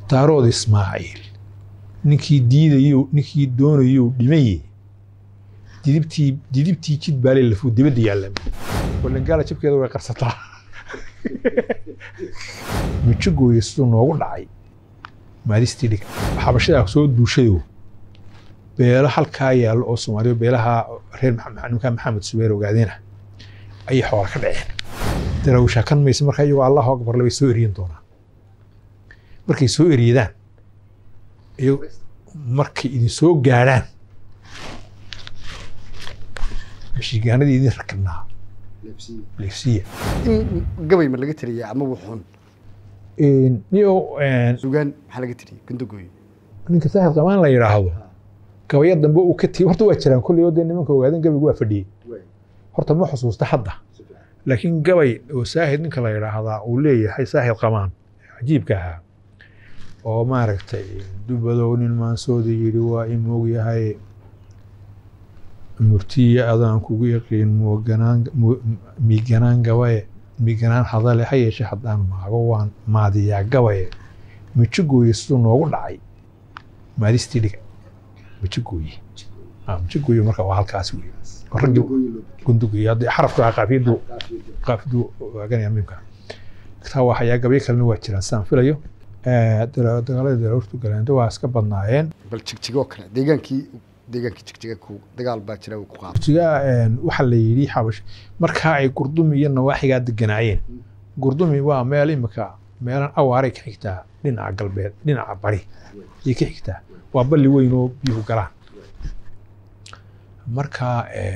daarood ismaaciil ninkii diidayo ninkii doonayo dhimaye didibtii didibtii jid baale lafuu dibadda yaalla walangaala jabkeeda way qarsataa mijogooya siduu noogu dhacay maadistii dhig xabashadaa soo duushayo beelo halkaa yaallo oo soomaaliya beelaha reer nimkaa maxamed subeer ogaadeena ayay xoola ka dhaceen darawshaa kan mayse markaa iyagoo allahu akbarle way soo eriyan doonaan markay soo eriyadaan iyago markay idin soo gaadhaan mashigaanadii idin rakibnaa leefsiya in gabay ma laga tiriyay ama wuxuun niyo sugaan maxaa laga tiriyay gundagooyo ninka saaxib qamaan la yidhaahdo gabaya dambe uu ka tigi horta waa jiraan kolley oo dee nimanka ogaadeen gabaygu waa fadhiyey horta ma xusuusta hadda laakiin gabay oo saahid ninka la yidhaahdaa uu leeyahay saahid qamaan cajiibka ahaa oo maaragtay dubadow nin maansooda yidhi waa i moogyahay murtiya adaan kugu yaqiin mooganaan miiganaan gabaye miiganaan hadale ha yeeshe haddaan maago waan maadiyaa gabaye mijogooye siduu noogu dhacay maadistii dhiga mijogooye mijogooye marka waa halkaas wey raggii gundugoye haddii xarafka qaafiyadu qaafiyadu waaganaya miimka taa waa hayaa gabyo kalena waa jiraan sidaan filayo dagaalada darawurtu galeendo waa iska badnaayeen bal jigjigoo kale deegaankii deegaankii jigjiga ku dagaal baa jira uu ku qaaday jiga waxaa la yidhi xabash markaa ay gurdumi iyo nawaaxigaa deganaayeen gurdumi waa meel imika meelan awaaray ka xigtaa dhinaca galbeed dhinaca bari ayay ka xigtaa waa balli weyn oo biyuhu galaan marka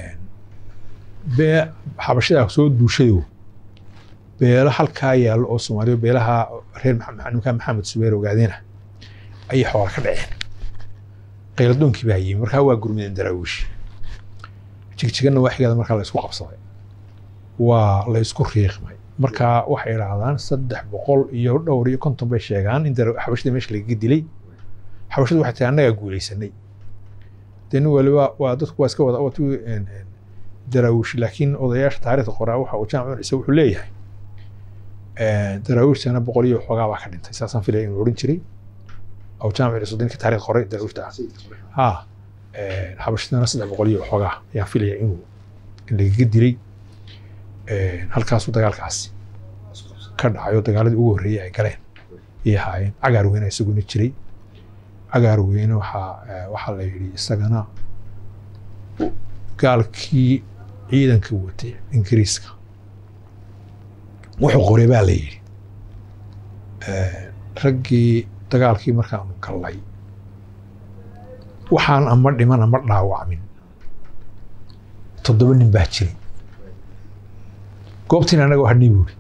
bee xabashadaa soo duushayo beelo halkaa yaallo oo soomaaliya beelaha reer nimkaa maxamed subeer ogaadeena ayay xoola ka dhaceen qayladoonkii baa yimi markaa waa gurmideen daraawiish jigjiganna waaxigeeda markaa la isku qabsaday waa la isku riiqmay markaa waxay idhaahdaan saddex boqol iyo dhowr iyo konton bay sheegaan in xabashada meesha lagaga dilay xabashadu waxay tahay annagaa guulaysanay dee nin waliba waa dadku waa iska wada wati daraawiish laakiin odayaasha taariikhda qoraa waxa uu jaamac cise wuxuu leeyahay daraawiishtana boqol iyo xoogaa baa ka dhintay saasaan filaya inuu odhan jiray أو جامع السودان كتاريخ قرية دروشتا ها حبشتنا صدق بقولي وحوجا يعني في لي إنه اللي جد لي هالكاس ودجال كان عيو دجال ugu horreeyay ay galeen iyo haayeen cagaar weyn ay isaguna jiray cagaar weyn waxa waxa la yidhi isagana gaalkii ciidanka watay ingiriiska wuxuu qoray baa la yidhi raggii dagaalkii markaanu gallay waxaan ama dhiman ama dhaawacmin toddoba nin baa jiray goobtiina annaga hadhnay buuri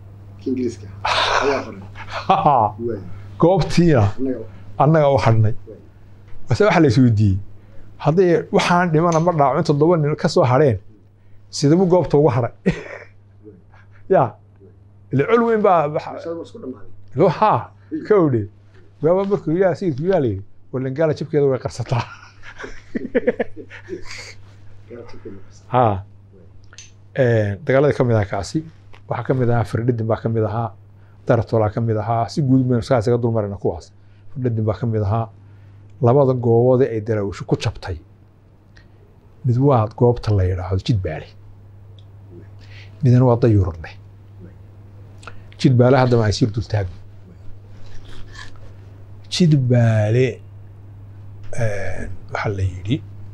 goobtiina annaga u hadhnay base waxa la isweydiiyey hadday waxaan dhiman ama dhaawacmin toddoba nin ka soo hadheen sidabu goobta ugu hadhay ya ile col weyn baa ha ka odhe baaba markuu yaa sayidku yaa layidhi walangaala jabkeeda way qarsataa ha dagaalada ka mid ahaa kaasi waxaa ka mid ahaa firdhidin baa ka mid ahaa daratolaa ka mid ahaa si guud baynu saa isaga dulmarayna kuwaas firdhidin baa ka mid ahaa labada goobood ee ay daraawisho ku jabtay mid waa goobta la yidhaahdo jidbaale midna waa dayurad leh jidbaale haddaba ay siir dultaagno jidbaale waxaa la yidhi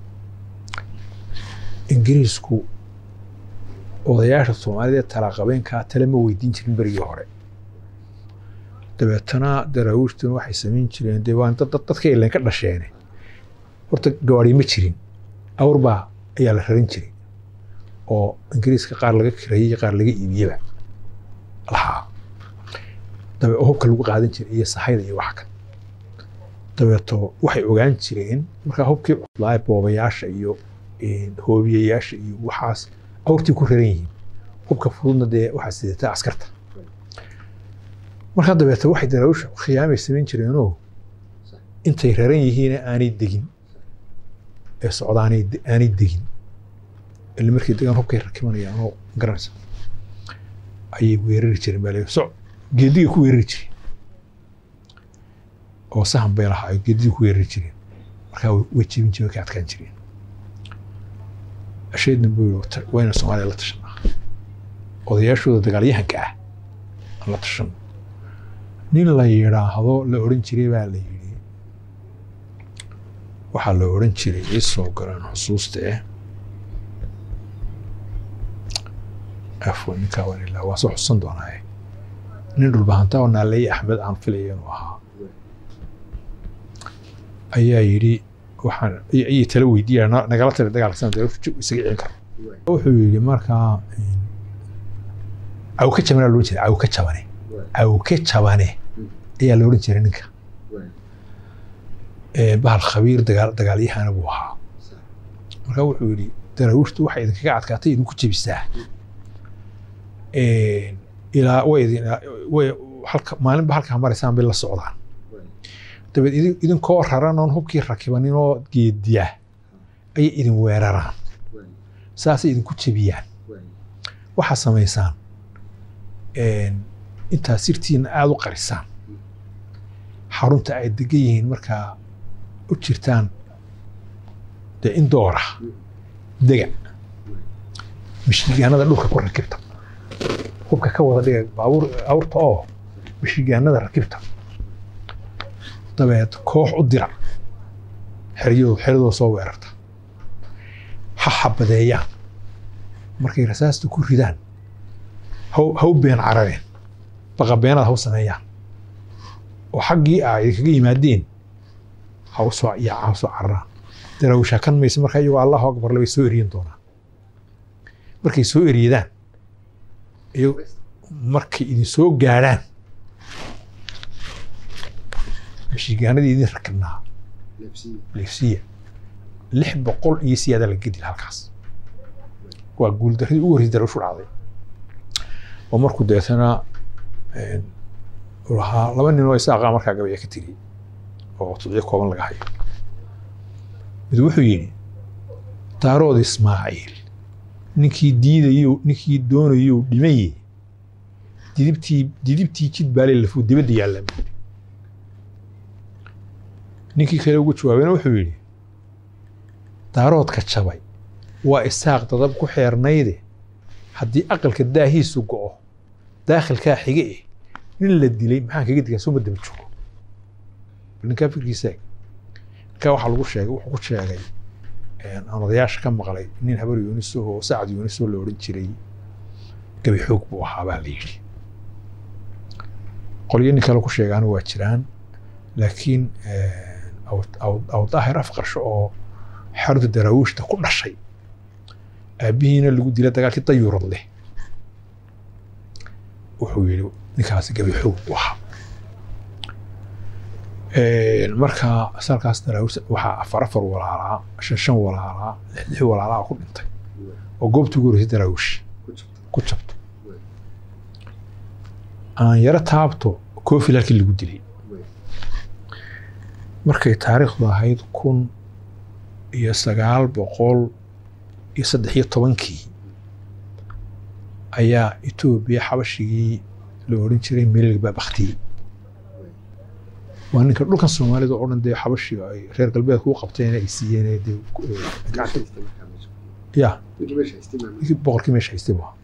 ingiriisku odayaasha soomaalida ee talaqabeenkaa tale ma weydiin jirin berigii hore dabeetana daraawiishtuna waxay samayn jireen dee waan dadka ileen ka dhasheene horta gawaari ma jirin awrbaa ayaa la raran jiray oo ingiriiska qaar laga kireeyey qaar laga iibiyeba lahaa dabe hubka lagu qaadan jiray iyo sahayda iyo wax kan dabeeto waxay ogaan jireen markaa hubkii cuslaaye boobayaasha iyo hoobiyayaasha iyo waxaas awrtii ku raran yihiin hubka fududna dee waxaa sidataa askarta markaa dabeeto waxay daraawisha khiyaamay samayn jireenoo intay raran yihiina aanay degin ee socdaanay aanay degin ila markay degaan hubkay rakibanayaan oo garanaysa ayay weerari jireen baa leeyahay soc geedigay ku weerari jireen oo sahan bay lahaa ay geedidii ku weerari jireen markaa way- way jebin jireen way ka adkaan jireen asheedna buu yidhi "Ta- wayna soomaaliya la tashanaa odayaashooda dagaalyahanka ah aan la tashan nin la yidhaahdo la odhan jiray baa la yidhi waxaa la odhan jiray ii soo galeen xusuusta eh afwan ninkaa waan ilaa waa soo xusan doonaaye nin dhulbahanta oo naaleeye axmed aan filaya inuu ahaa ayaa yidhi waxaan ay- ayay tala weydiiyaan "Na- nagala tali dagaalka sana dee isaga celin karo wuxuu yidhi markaa awka jabanaa loo jeeda awka jabane awka jabane ayaa la odhan jiray ninka Ee, bahal khabiir dagaal dagaalyahana buu ahaa marka wuxuu yidhi daraawiishtu waxay idinkaga adkaatay idinku jebisaa Een, ilaa way idin way halka maalinba halkaa maraysaan bay la socdaan dabeed idin- idinkoo raran oon hubkii rakibanin oo geediya ayay idin weeraraan saasay idinku jebiyaan waxaa samaysaan een, intaa sirtiina aada u qarisaan xarunta ay degan yihiin markaa u jirtaan dee in doora dega mishigaanada dhulka ku rakibta hubka ka wada dhiga baabuur awrta oo mishigaanada rakibta dabeed koox u dira xeryadoo xeryadoo soo weerarta ha xabadeeyaan markay rasaasta ku ridaan haw haw been carareen baqa beenaad haw sameeyaan oo xaggii ah idinkaga yimaadeen ha u soo yaacaan ha soo cararaan daraawishaa kan mayse markaa iyagoo allahu akbar labay soo eriyan doonaan markay soo eriyadaan iyago markay idin soo gaadhaan mishigaanadii idin rakibnaa leefsiya lix boqol iyo siyaada la gedil halkaas waa guuldaradii ugu horreysay daraawishu dhacday oo markuu deetana een, uu lahaa laba nin oo isaaqa markaa gabaya ka tiri oo tudciyo kooban laga hayo mid wuxuu yidhi daarood ismaaciil ninkii diidayo ninkii doonayo dhimaye didibtii didibtii jid baalay lafuu dibadda yaalla buu yidhi. ninkii kale ugu jawaabayna wuxuu yidhi daaroodka jabay waa isaaq dadab ku xeernayde haddii aqalka daahiisu go'o daakhilkaa xige eh nin la dilay maxaan kaga digaa soo ma daba joogo bal ninkaa fikirkiisa eeg ninkaa waxaa lagu sheegay wuxuu ku sheegay een, aan odayaasha ka maqlay nin habar yuuniso oo sacad yuuniso la odhan jiray gabi xoog buu ahaa baa la yidhi qolyo nin kale ku sheegaana waa jiraan laakiin een, aw- aw- aw daahir afqarsho oo xarunta daraawiishta ku dhashay aabbihiina lagu dila dagaalkii dayuurad leh wuxuu yidhi ninkaasi gabi xoog buu ahaa Een, marka salkaas daraawiishta waxaa afar afar walaalaa shan shan walaalaa lix lix walaalaa ku dhintay oo goobtii ugu horreysay daraawiish ku jabto aan yaro taabto koofil halkii lagu dilay markay taariikhdu ahayd kun iyo sagaal boqol iyo saddex iyo tobankii ayaa etoobiya xabashigii la odhan jiray melig baa baktiyey waa ninka dhulkan soomaalida oo dhan dee xabashiga ay reer galbeedku u qabteen ay siiyeen ee dee ku- ee, gacanta ya ninkii boqorkii meesha haystay buu ahaa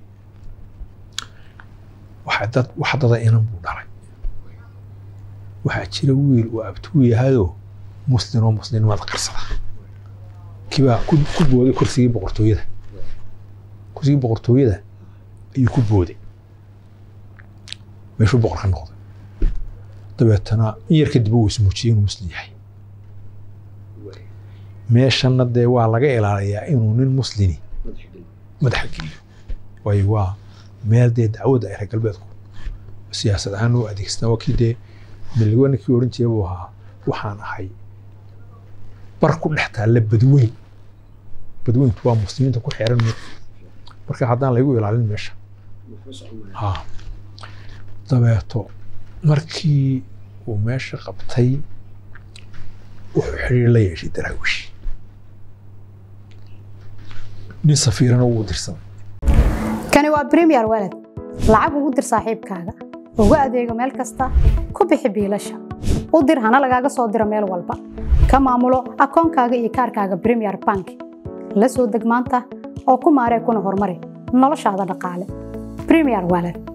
waxaa dad wax dada inan buu dhalay waxaa jira wiil uu abtuu yahayoo muslim oo muslimnimada qarsada kibaa ku ku booday kursigii boqortooyada kursigii boqortooyada ayuu ku booday meeshuu boqor ka noqday dabeetana in yar kadib uu ismuujiyey inuu muslim yahay meeshanna dee waa laga ilaaliyaa inuu nin muslimi madaxa geliyo waayo waa meel dee dacwadda ay reer galbeedku siyaasad ahaan u adeegsataa waa kii dee miligo ninkii odhan jiray buu ahaa waxaan ahay bar ku dhex taalla badweyn badweyntu waa muslimiinta ku xeeran me marka haddaan laygu ilaalin meesha ha dabeeto markii uu meesha qabtay wuxuu xiriir la yeeshay daraawish nin safiirana uu dirsaday kani waa premier walad lacag ugu dir saaxiibkaaga ugu adeego meel kasta ku bixi biilasha u dir hana lagaaga soo diro meel walba ka maamulo akoonkaaga iyo kaarkaaga premier bank la soo deg maanta oo ku maaree kuna horumari noloshaada dhaqaale premier wallet